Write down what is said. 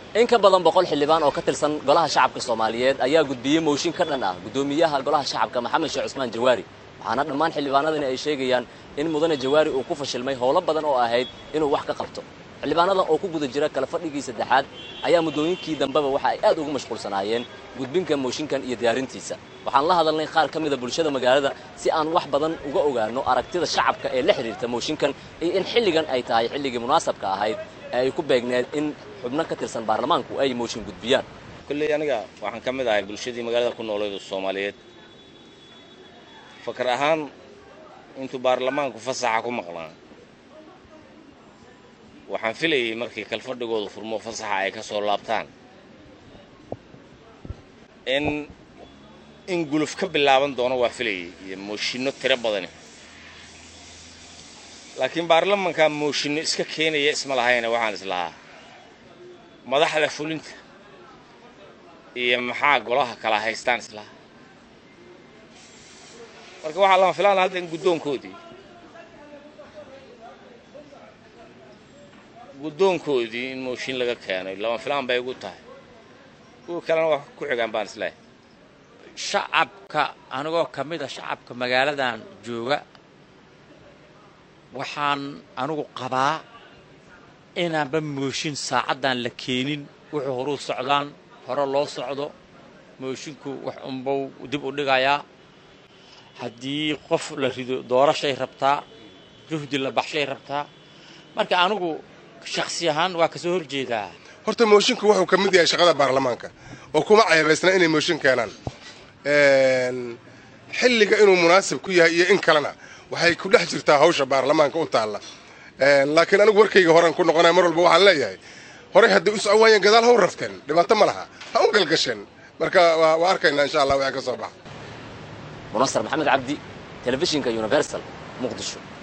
in ka badan boqol xildhibaan oo ka tirsan golaha shacabka soomaaliyeed ayaa gudbiyey mooshin ka dhan ah guddoomiyaha golaha shacabka maxamed sheekh cusmaan jawaari waxaana dhammaan xildhibaanadani ay sheegayaan in mudane jawaari uu ku fashilmay howlo badan oo ahayd inuu wax ka qabto xildhibaanadan oo ku guda jira kala fadhigii saddexaad ayaa muddooyinkii dambeba waxa ay aad ugu mashquulsanaayeen gudbinka mooshinkan iyo diyaarintiisa waxaan la hadalnay qaar ka mida bulshada magaalada si aan wax badan uga ogaano aragtida shacabka ee la xidhiirta mooshinkan iyo in xilligan ay tahay xilligii munaasabka ahayd ee ay ku beegneed in xubno ka tirsan baarlamaanku ay mooshin gudbiyaan kolley aniga waxaan ka mid ahay bulshadii magaalada ku nooleed oo soomaaliyeed fakar ahaan intuu baarlamaanku fasaxa ku maqnaa waxaan filayay markii kalfadhigooda furmo fasaxa ay ka soo laabtaan in in guluf ka bilaaban doono waa filayay iyo mooshinno tiro badani laakiin baarlamankaa mooshinno iska keenaya isma lahayna waxaan islahaa madaxda fulinta iyo maxaa golaha kala haystaan islahaa marka waxaa lama filaana hadda in guddoonkoodii guddoonkoodii in mooshin laga keenay lama filaan bay ugu tahay kuwa kalena wax ku xigaan baan isleehay shacabka anigoo ka mid a shacabka magaaladan jooga waxaan anigu qabaa inaanba mooshin saacaddan la keenin wuxuu horuu socdaan hore loo socdo moshinku wax unbau dib u dhigayaa haddii qof la rido doorashay rabtaa juhdi la baxshay rabtaa marka anigu shaksi ahaan waa kasoo horjeedaa horta moshinku wuxuu ka mid yahay shaqada baarlamaanka oo kuma ceebaysna inay mooshin keenaan xilliga inuu munaasib ku yahay iyo in kalena waxay ku dhex jirtaa hawsha baarlamaanka u taalla laakiin anigu warkayga horan ku noqonaya mar walba waxaan leeyahay horey hadday u socowaayeen gadaal ha u rafteen dhibaato ma laha ha u galgasheen marka waa arkaynaa insha allah waxay ka soo baxa munasar maxamed cabdi telefishinka universal muqdisho